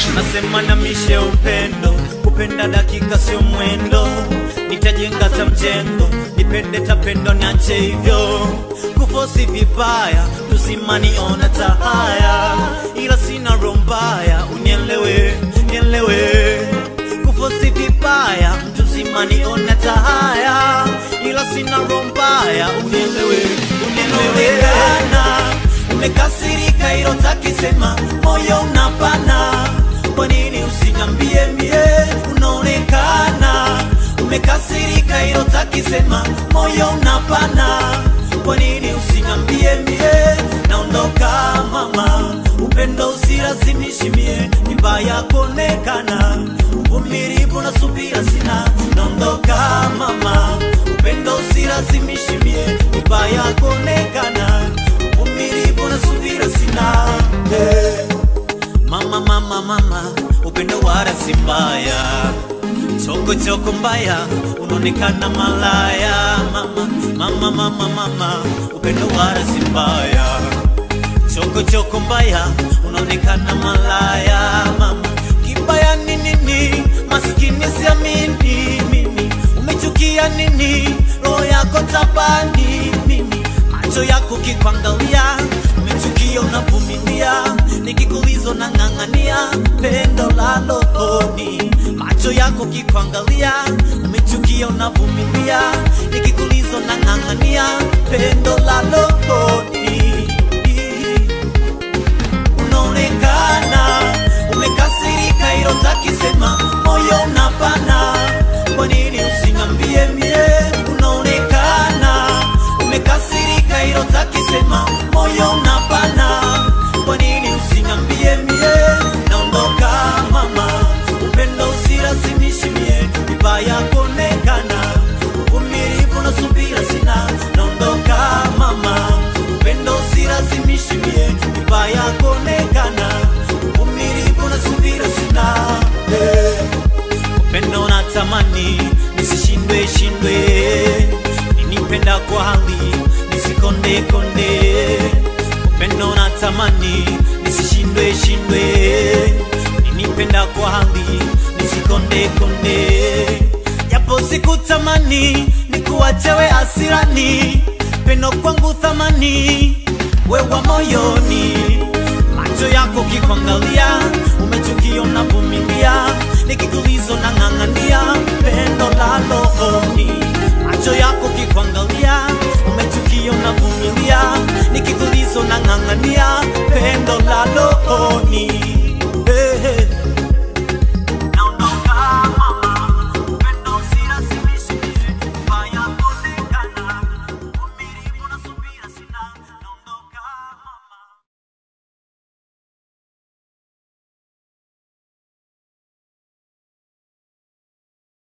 nasema na mishe upendo kupenda dakika sio mwendo nitajenga ta mjengo nipende tapendo niache hivyo kufosi vibaya tusimaniona tahaya ila sina rombaya unielewe nielewe kufosi vibaya tusimaniona tahaya ila sina rombaya unielewe unielewe umekasirika ilo takisema moyo unapana kwa nini usinyambie mie unaonekana umekasirika ilo takisema moyo unapana kwa nini usinyambie mie naondoka mama upendo usilazimishi mie ni mbaya kuonekana uvumilivu na subira sina naondoka mama upendo usilazimishi mie ni mbaya kuonekana uvumilivu na subira sina hey. Mama, mama, mama, upendo wala si mbaya, choko choko mbaya, unaonekana malaya. Mama, mama, mama, mama, upendo wala si mbaya, choko choko mbaya, unaonekana malaya. Mama, kibaya ni nini? Maskini siamini mimi, umechukia nini? Roho yako tabani mimi, macho yako kikuangalia, umechukia unavumilia nikikulizo na ng'ang'ania pendo la rohoni, macho yako kikuangalia, umechukia unavumilia, nikikulizo na ng'ang'ania pendo la rohoni. Unaonekana umekasirika, ilo takisema moyo unapana, kwa nini usinambie mie? Unaonekana umekasirika, ilo takisema moyo unapana kwa nini usinambie mie naondoka mama upendo usilazimishi mie vibaya kuonekana uvumilivu na subira sina naondoka mama upendo usilazimishi mie vibaya kuonekana uvumilivu na subira sina hey. upendo natamani nisishindwe shindwe ninipenda kwa hali nisikonde konde upendo natamani nisishindwe shindwe ninipenda kwa hali nisikonde konde japo sikutamani nikuachewe asirani pendo kwangu thamani wewa moyoni macho yako kikuangalia umechukia unavumilia nikikulizo na ng'ang'ania pendo la rohoni macho yako kikuangalia umechukia unavumilia